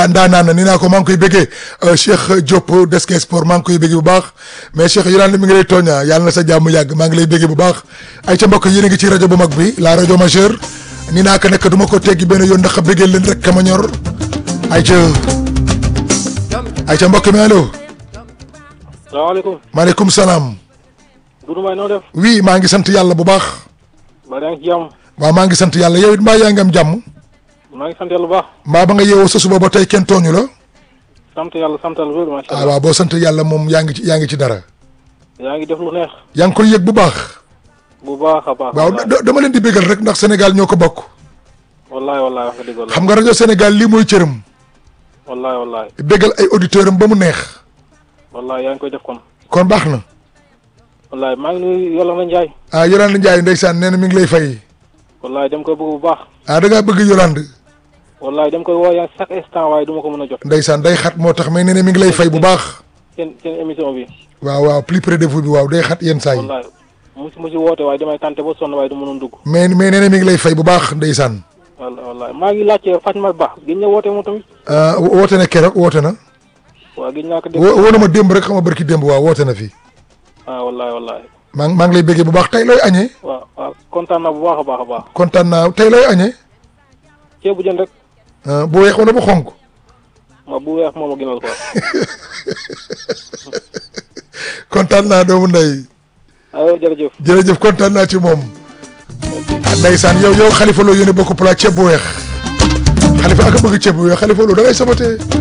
ndaanaan na ni naa ko maa ngi koy bëggee Cheikh Diop Desk Sport maa ngi koy bëggee bu baax mais Cheikh Yolande mi ngi lay tooña yàlla na sa jàmm yàgg maa ngi lay bëggee bu baax ay ca mbokk yéen a ngi ci rajo bu mag bi la rajo majeure ni naa ko nekk du ma ko teggi benn yoon ndax bëggee leen rek ka ma ñor ay ca ay ca mbokk mi allo salaamaaleykum. maaleykum salaam Doudou Mbaye noo def. oui maa ngi sant yàlla bu baax mbaa yaa ngi ci jàmm. waaw maa ngi sant yàlla yow it mbaa yaa ngi am jàmm maa ngi sant yàlla bu baax. mbaa ba nga yeewoo sa suba ba tey kenn tooñu la sant yàlla santal wér macha ah allah. waaw boo sant yàlla moom yaa ngi ci yaa ngi ci dara yaa ngi def lu neex. yaa ngi koy yëg bu baax bu baax a baax. waaw da- dama leen di bégal rek ndax Sénégal ñoo ko bokk wallaay wallaay wax nga dëgg wallaay. xam nga rajo Sénégal lii mooy cëram wallaay wallaay. bégal ay auditeurs am ba mu neex wallaay yaa ngi koy def kon. kon baax na wallaay maa ngi nuyu Yolande Ndiaye. ah Yolande Ndiaye ndeysaan nee na mi ngi lay fay wallaay dem koy bëgg bu baax. ah da ngaa bëgg Yolande wallaay dem koy woo yaa chaque instant waaye du ma ko mën a jot. ndeysaan day xat moo tax mais nee na mi ngi lay fay bu baax seen seen émission bi. waaw waaw plus près de vous bi waaw day xat yenn saa yi wallaay musi musi woote waaye damay tànte ba sonn waaye du mënoon dugg. mais mais nee na mi ngi lay fay bu baax ndeysaan wallaay wallaay maa ngi laajte Fatma Ba gis nga woote moom tamit. ah woote na keroog woote na waaw gis naa ko dégg. wo woo na ma démb rek xam nga barki démb waaw woote na fi ah wallaay wallaay. maa ngi maa ngi lay béggee bu baax tey looy añee waaw waaw kontaan naa bu baax a baax a baax. kontaan naa tey looy añee ceebu jën rek. ah, bu weex wala bu xonk ma bu weex moom a gënal quoi. kontaan naa doomu ndey aywa jërëjëf. jërëjëf kontaan naa ci moom ah, ndeysaan yow yow xalifa loo yéene bokk plat ceeb bu weex xalifa ak a bëgg ceeb bu weex xalifa loo da ngay sabote